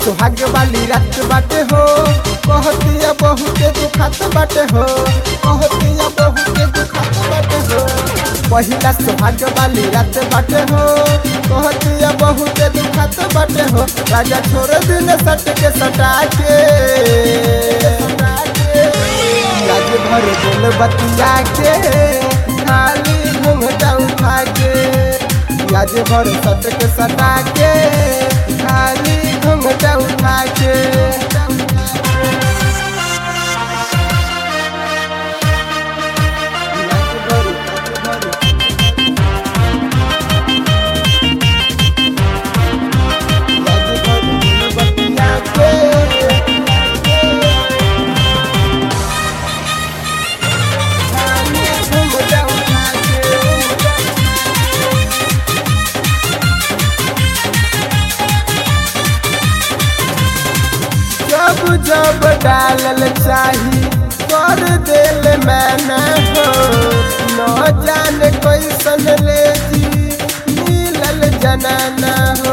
सुहाग वाली रात बाटे हो कहतिया बहुते दुखात बाटे हो कहतिया बहुते दुखात बाटे हो पहिला सुहाग वाली रात बाटे हो कहतिया बहुते दुखात बाटे हो राजा छोड़ दिन सट के सटा के राज भर बोल बतिया के खाली घूंघटा उठा के राज भर सट के सटा के खाली घूंघटा उठा के राज भर, राज भर, राज भर बोल बतिया के खाली घूंघटा उठा के जब जब डालल चाही कर दिल मैंने हो न जाने कैसन ले जी मिलल जनाना हो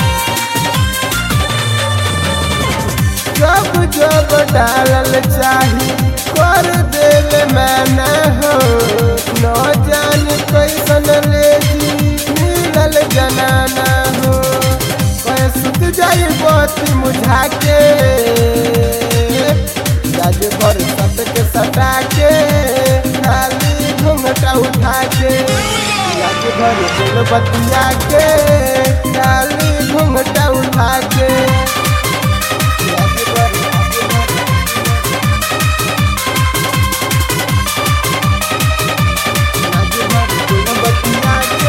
जब जब डालल चाही कर दिल मैंने हो न जाने कैसन ले जी मिलल जनाना हो कहे सुत जाई बत्ती मुझा के राज भर सट के सटा के खाली घूंघटा उठा के राज भर बोल बतिया के खाली घूंघटा उठा के राज भर, राज भर, राज भर बोल बतिया के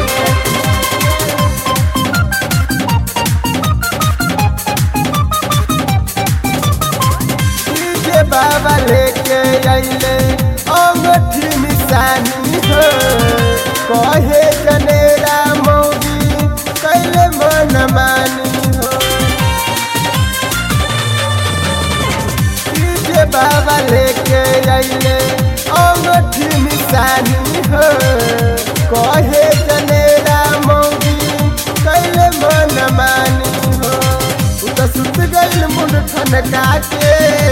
डीजे बाबा लेके अइले अंगठी निशानी हो कहे जनेरा मौगी कैले मन मानी हो डीजे बाबा लेके अइले अंगठी निशानी हो कहे जनेरा मौगी कैले मन मानी हो उ त सुत गइल मुंड ठनका के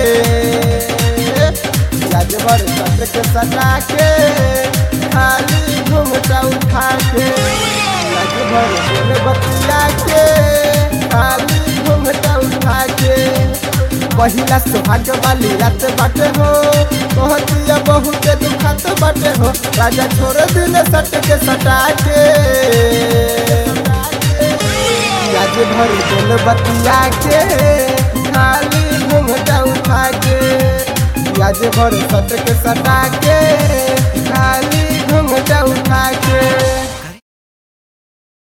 राजभर सट के सटा के खाली घूमटा उठा के राजभर बोल बतिया के खाली घूमटा उठा के पहिला सुहाग वाली रात बाटे हो कहतिया बहुते दुखात बाटे हो राजा छोड़ दिन सट के सटा के राज भर बोल बतिया के खाली घूंघटा उठा के राज भर सट के सटा के खाली घूंघटा उठा के